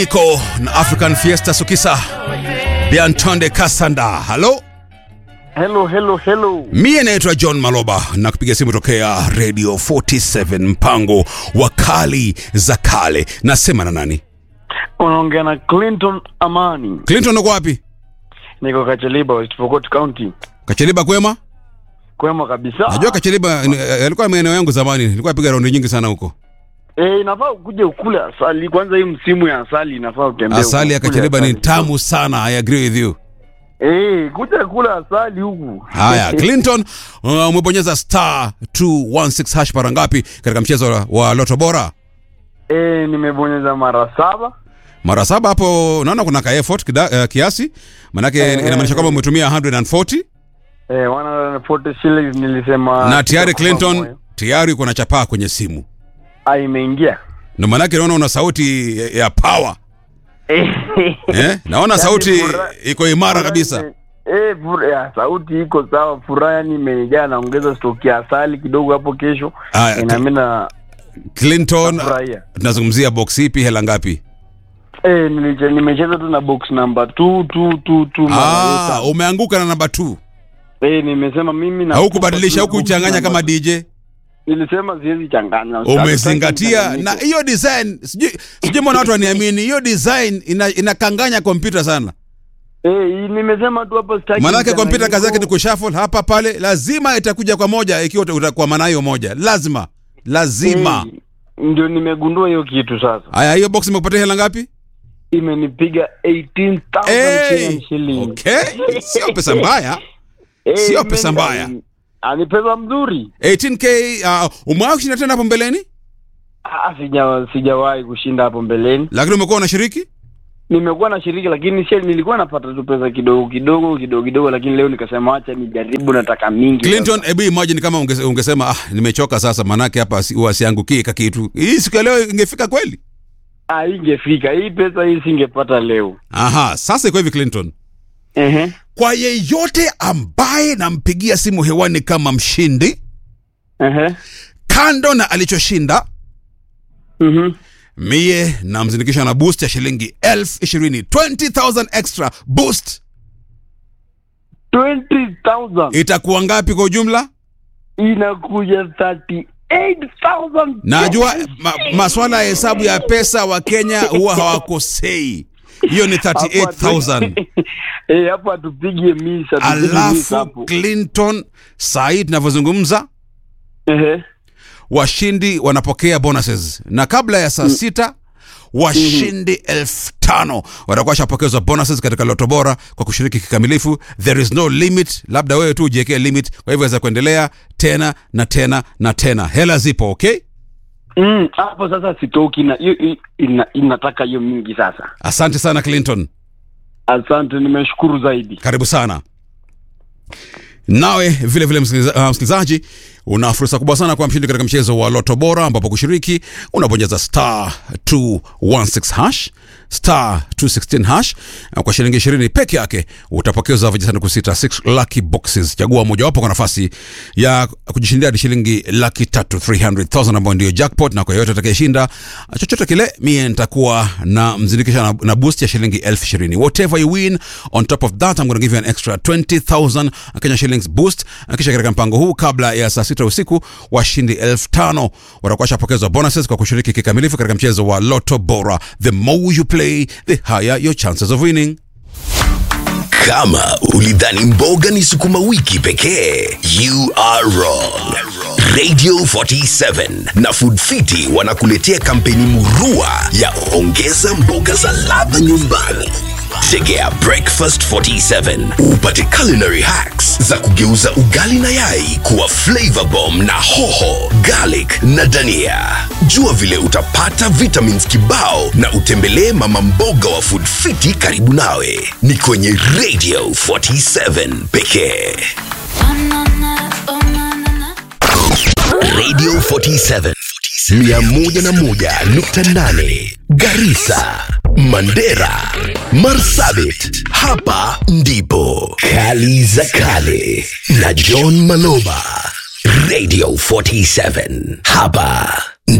iko na African Fiesta Sukisa Biantonde Kasanda. Halo, Hello, hello, hello. mie naitwa John Maloba na kupiga simu tokea Radio 47 mpango wa kali za kale. Nasema na nani? Unaongea na Clinton Amani. Clinton, uko wapi? Niko Kacheliba, West Pokot County. Kacheliba kwema? Kwema kabisa. Najua Kacheliba eh, yalikuwa maeneo yangu zamani, nilikuwa napiga raundi nyingi sana huko. Eh, inafaa ukuje ukule asali. Kwanza hii msimu ya asali inafaa utembee. Asali ya ukule Kacheliba ni asali. tamu sana. I agree with you. Eh, kuja kula asali huku. Haya, Clinton, uh, umebonyeza star 216 hash mara ngapi katika mchezo wa- wa Loto Bora? Eh, nimebonyeza mara saba. Mara saba hapo, naona kuna ka effort kida, uh, kiasi manake Eh, inamaanisha kwamba umetumia 140 Eh, 140 shillings nilisema. na tayari kwa Clinton moyo. tayari uko na chapaa kwenye simu, Ah, imeingia. ndio maanake naona una sauti ya- ya power eh? Naona Yaani sauti furaha- iko imara Furaha kabisa. ime- Eh, fura, ya, sauti iko sawa. Furaha yani imejaa, naongeza stoki ya asali kidogo hapo kesho. Aya, Eh, na mimi na Clinton, Nafurahia. tunazungumzia box ipi, hela ngapi? Eh, niliche- nimecheza tu na box number 2 2 2 2 Ah, umeanguka na namba 2 Eh, nimesema mimi na haukubadilisha, hukuchanganya kama DJ. Nilisema siwezi changanya. umezingatia Sitaki na hiyo design sijui sijui mbona watu waniamini hiyo design ina, inakanganya kompyuta sana Eh, nimesema tu hapa sitaki. maanake kompyuta mchanganyiko. kazi yake ni kushuffle hapa pale lazima itakuja kwa moja ikiwa uta- utakuwa maana hiyo moja lazima lazima Eh, ndio nimegundua hiyo kitu sasa. haya hiyo box imekupatia hela ngapi Imenipiga 18000 hey! Kenyan shillings. okay sio pesa mbaya Eh, sio imeni- pesa mbaya. Ah, ni pesa mzuri. 18k uh, umewahi kushinda tena hapo mbeleni Ah, sija sijawahi kushinda hapo mbeleni. lakini umekuwa unashiriki Nimekuwa na shiriki lakini sio nilikuwa napata tu pesa kidogo kidogo kidogo kidogo, lakini leo nikasema acha nijaribu, nataka mingi. Clinton, hebu imagine kama unge, ungesema ah, nimechoka sasa, manake hapa si- huwa siangukie ka kitu. Hii siku ya leo ingefika kweli? Ah, ingefika hii pesa hii singepata leo. Aha, sasa iko hivi Clinton, Ehe. kwa yeyote ambaye nampigia simu hewani kama mshindi, Ehe. kando na alichoshinda, Mhm. mie namzindikisha na boost ya shilingi elfu ishirini 20,000 extra boost. 20,000 Itakuwa ngapi kwa ujumla? inakuja 38,000. Najua ma, maswala ya hesabu ya pesa wa Kenya huwa hawakosei. Hiyo ni 38,000. Eh, hapo atupige misa, tupige misa Alafu hapo. Clinton, saa hii tunavyozungumza, Ehe. washindi wanapokea bonuses na kabla ya saa sita washindi elfu tano watakuwa washapokezwa bonuses katika loto bora kwa kushiriki kikamilifu there is no limit labda wewe tu ujiwekee limit kwa hivyo waweza kuendelea tena na tena na tena hela zipo okay Mm, hapo sasa sitoki na hiyo hiyo- ina, inataka hiyo mingi sasa. asante sana clinton Asante, nimeshukuru zaidi. karibu sana nawe vile vile msikiliza- uh, msikilizaji una fursa kubwa sana kwa mshindi katika mchezo wa loto bora ambapo kushiriki unabonyeza star 216 hash star 216 hash na kwa shilingi 20 peke yake utapokezwa vijisanduku sita 6 lucky boxes chagua mojawapo kwa nafasi ya kujishindia hadi shilingi laki tatu 300000 ambayo ndio jackpot na kwa yoyote atakayeshinda chochote kile mie nitakuwa na mzindikisha na, na boost ya shilingi elfu ishirini whatever you win on top of that I'm going to give you an extra 20000 Kenya shillings boost kisha katika mpango huu kabla ya saa sita usiku washindi elfu tano watakuwa shapokezwa bonuses kwa kushiriki kikamilifu katika mchezo wa loto bora the more you play the higher your chances of winning Kama ulidhani mboga ni sukuma wiki pekee, you are wrong. Radio 47 na Food Fiti wanakuletea kampeni murua ya ongeza mboga za ladha nyumbani. Tegea Breakfast 47 upate culinary hacks za kugeuza ugali na yai kuwa flavor bomb na hoho, garlic na dania. Jua vile utapata vitamins kibao na utembelee mama mboga wa Food Fiti karibu nawe. Ni kwenye Radio 47 pekee. Radio 47 101.8 Garissa, Mandera, Marsabit. Hapa ndipo Kali za Kale na John Maloba. Radio 47 hapa